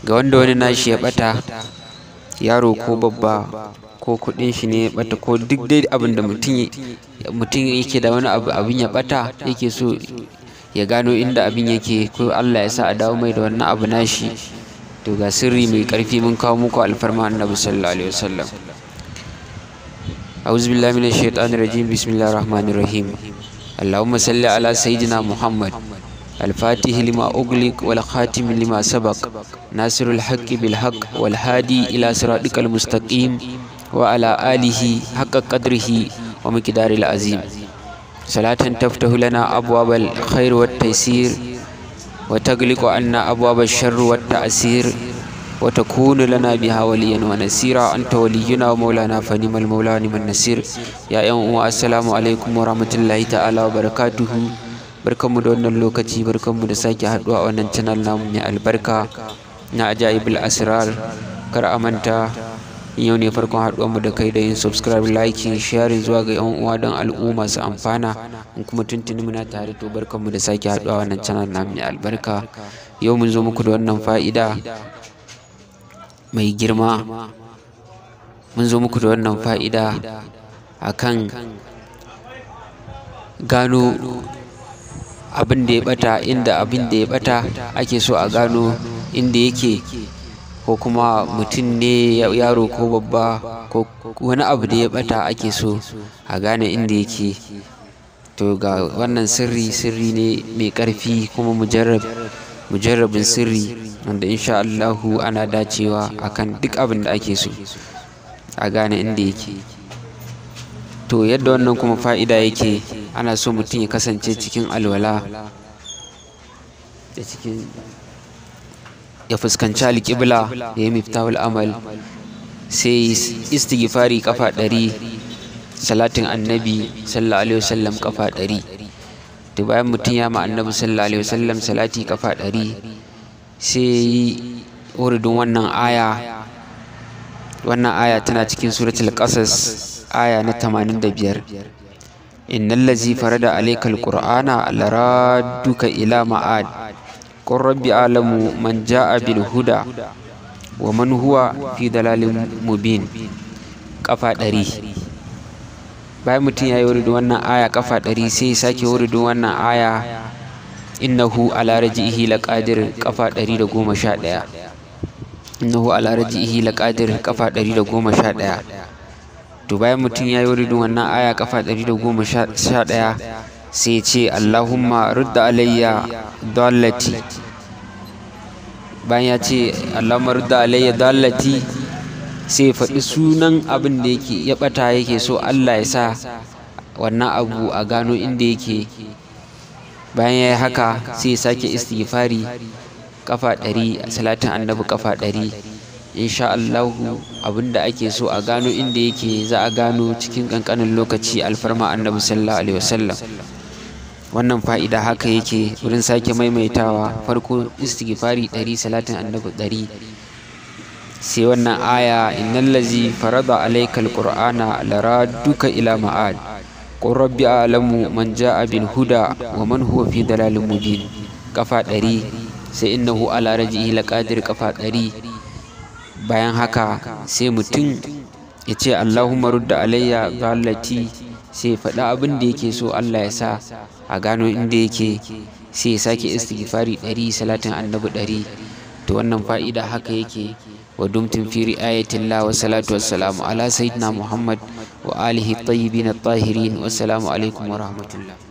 ga wanda wani nashi ya ɓata yaro ko babba ko kuɗin shi ne ya ɓata ko duk dai abin da mutum yake da wani abu abin ya ɓata yake so ya gano inda abin yake ko Allah ya sa a dawo mai da wannan abu nashi to ga sirri mai ƙarfi mun kawo muku alfarma annabi sallallahu alaihi wasallam أعوذ بالله من الشيطان الرجيم بسم الله الرحمن الرحيم اللهم صل على سيدنا محمد الفاتح لما أغلق والخاتم لما سبق ناصر الحق بالحق والهادي إلى صراطك المستقيم وعلى آله حق قدره ومقدار العظيم صلاة تفتح لنا أبواب الخير والتيسير وتغلق عنا أبواب الشر والتأثير وتكون لنا بها وليا ونسيرا أنت ولينا ومولانا فنعم المولى ونعم النصير يا يوم السلام عليكم ورحمة الله تعالى وبركاته barkanmu da wannan lokaci barkanmu da sake haduwa a wannan channel namu mai albarka na ajaibul asrar kar a manta yau ne farkon haduwarmu da kai da yin subscribe liking sharing zuwa ga yan uwa don al'umma su amfana in kuma tuntuni muna tare to barkanmu da sake haduwa a wannan channel namu mai albarka yau mun zo muku da wannan fa'ida mai girma mun zo muku da wannan fa'ida akan gano abin da ya bata inda abin da ya bata ake so a gano inda yake ko kuma mutum ne yaro ko babba ko wani abu da ya bata ake so a gane inda yake to ga wannan sirri sirri ne mai ƙarfi kuma mujarrabin sirri wanda insha Allahu ana dacewa akan duk abin da ake so a gane inda yake to yadda wannan kuma fa'ida yake ana so mutum ya kasance cikin alwala da cikin ya fuskanci alƙibla ya yi miftahul amal sai istighfari kafa ɗari salatin annabi sallallahu alaihi wasallam kafa ɗari to bayan mutum ya ma annabi sallallahu alaihi wasallam salati kafa ɗari sai yi wuridin wannan aya wannan aya tana cikin suratul qasas aya na 85 innal ladzi farada alaykal qur'ana laraduka ila ma'ad qur rabbi alamu man jaa bil huda wa man huwa fi dalalin mubin kafa ɗari bayan mutum ya yi wuridin wannan aya kafa ɗari sai ya sake wuridin wannan aya innahu ala raji'ihi laqadir kafa ɗari da goma sha ɗaya innahu ala raji'ihi laqadir kafa ɗari da goma sha ɗaya to bayan mutum ya yi wuridin wannan aya kafa ɗari da goma sha ɗaya sai ce allahumma rudda alayya dallati bayan ya ce allahumma rudda alayya dallati sai ya faɗi sunan abin da yake ya ɓata yake so allah ya sa wannan abu a gano inda yake bayan ya yi haka sai ya sake istighfari kafa ɗari salatin annabi kafa ɗari insha Allahu abinda ake so a gano inda yake za a gano cikin ƙanƙanin lokaci alfarma annabi sallallahu alaihi wasallam wannan fa'ida haka yake wurin sake maimaitawa farko istighfari ɗari salatin annabi ɗari sai wannan aya innal lazi farada alaykal qur'ana laraduka ila ma'ad qur rabbi a'lamu man ja'a bil huda wa man huwa fi dalalin mubin kafa ɗari sai innahu ala rajihi laqadir kafa ɗari bayan haka sai mutum ya ce Allahumma rudda alayya ghalati sai faɗi abin da yake so Allah ya sa a gano inda yake sai ya sake istighfari ɗari salatin annabi ɗari to wannan fa'ida haka yake wa dumtum fi ri'ayatillah wa salatu wassalamu ala sayyidina Muhammad wa alihi tayyibin at-tahirin wassalamu alaikum wa rahmatullah